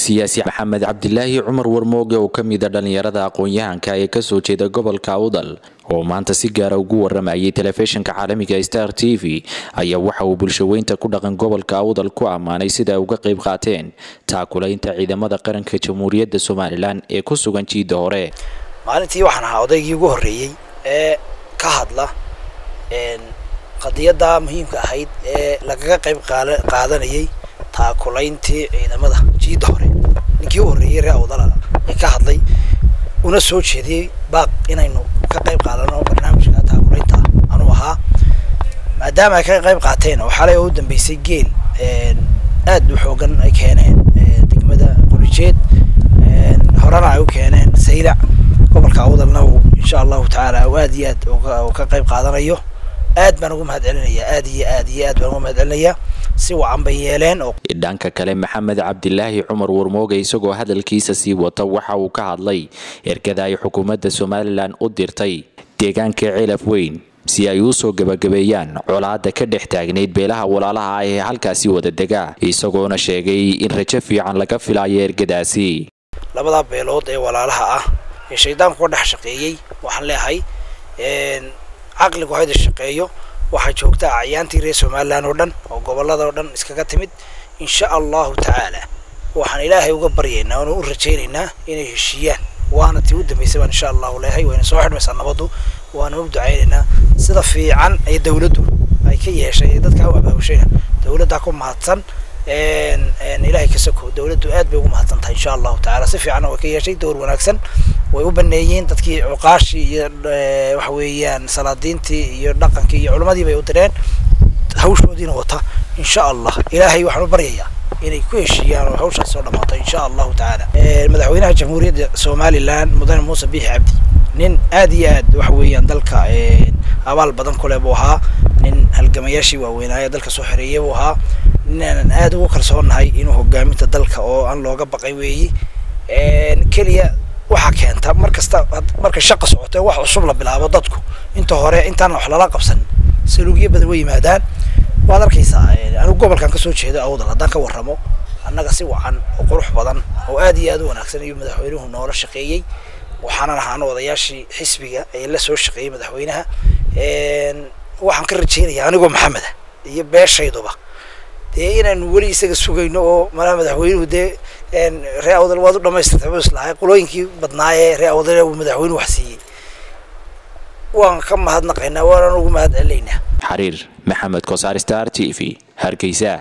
siyaasi maxamed cabdilaahi cumar warmooge oo ka mida dhallinyarada aqoon-yahanka ee kasoo jeeda gobolka awdal oo maanta si gaara ugu waramayay telefishinka caalamiga star t v ayaa waxa uu bulshaweynta ku dhaqan gobolka awdal ku ammaanay sida ay uga qayb qaateen taakulaynta ciidamada qaranka jamhuuriyadda somalilan ee ku sugan jiidda hore maalintii waxaan ahaa odaygii ugu horreeyey ee ka hadla qadiyadda muhiimka ahayd ee lagaga qayb qaadanayay taakulayntii ciidamada jiidda hore ninkii u horreeyey ree awdala ee ka hadlay una soo jeediyey baaq inaynu ka qayb qaadano barnaamijka taakulaynta anuu ahaa maadaama ay ka qayb qaateen oo xalay oo u dambeysay geel aad u xoogan ay keeneen degmada qolijeed horena ay u keeneen saylac gobolka awdalna uu insha allahu tacaala uu aad iyo aad u ka qayb qaadanayo aad baan ugu mahad celinaya aad iyo aad iyo aad baan ugu mahad celinaya si wacan bay yeeleen oo dhanka kale maxamed cabdilaahi cumar warmooge isagoo hadalkiisa sii wata waxa uu ka hadlay ergada ay xukuumadda somalilan u dirtay deegaanka ceelaf weyn si ay u soo gebagabeeyaan colaadda ka dhex taagnayd beelaha walaalaha ah ee halkaasi wada dega isagoona sheegay in rajo fiican laga filayo ergadaasi labadaa beelood ee walaalaha ah ee shaydaanku ka dhex shaqeeyey waxaan leeyahay caqligu hayda shaqeeyo waxaa joogta acyaantii reer somalilan oo dhan oo gobolada oo dhan iskaga timid insha allahu tacaala waxaan ilaahay uga baryaynaa oona u rajaynaynaa inay heshiiyaan waana tii u dambeysay baan insha allahu leeyahay wayna soo xidhmaysaa nabaddu waana u ducaynaynaa sida fiican ee dawladdu ay ka yeeshay ee dadka u abaabushayna dawladdaa ku mahadsan ilaahay ka soko dawladdu aad bay ugu mahadsan tahay insha allahu tacaala si fiicanna way ka yeeshay dowr wanaagsan way u baneeyeen dadkii cuqaashii iyo waxa weeyaan salaadiintii iyo dhaqankii iyo culimmadii bay u direen hawshoodiina wata insha allah ilaahay waxaan u baryayaa inay ku heshiiyaan oo hawshaas soo dhamaato insha allahu tacaala madaxweynaha jamhuuriyadda somalilan mudane muuse biixi cabdi nin aad iyo aad waxa weeyaan dalka abaal badan kule buu ahaa nin halgamayaashii waaweynaaye dalka soo xoreeyey buu ahaa nin aanan aad ugu kalsoonahay inuu hogaaminta dalka oo aan looga baqay weeyi keliya waxaa keenta mar kasta marka shaqa socoto wax cusub la bilaabo dadku inta hore intaan wax lala qabsan saluugyo badan way yimaadaan waad arkaysaa anigu gobolkan kasoo jeedo awdal haddaan ka warramo annaga si wacan oo qurux badan oo aad iyo aad u wanaagsan iyo madaxweynuhu noola shaqeeyey waxaanan ahaana odayaashii xisbiga ee la soo shaqeeyey madaxweynaha waxaan ka rajaynayaa anigoo maxameda iyo beeshayduba dee inaanu weli isaga sugayno oo malaha madaxweynuhu dee ree awdal waad u dhamaystirtay buu islahay qolooyinkii badnaayee ree awdal uu madaxweynuhu wax siiyey waan ka mahadnaqaynaa waanaan ugu mahad celinaynaa xariir maxamed kosaar star t v hargeysa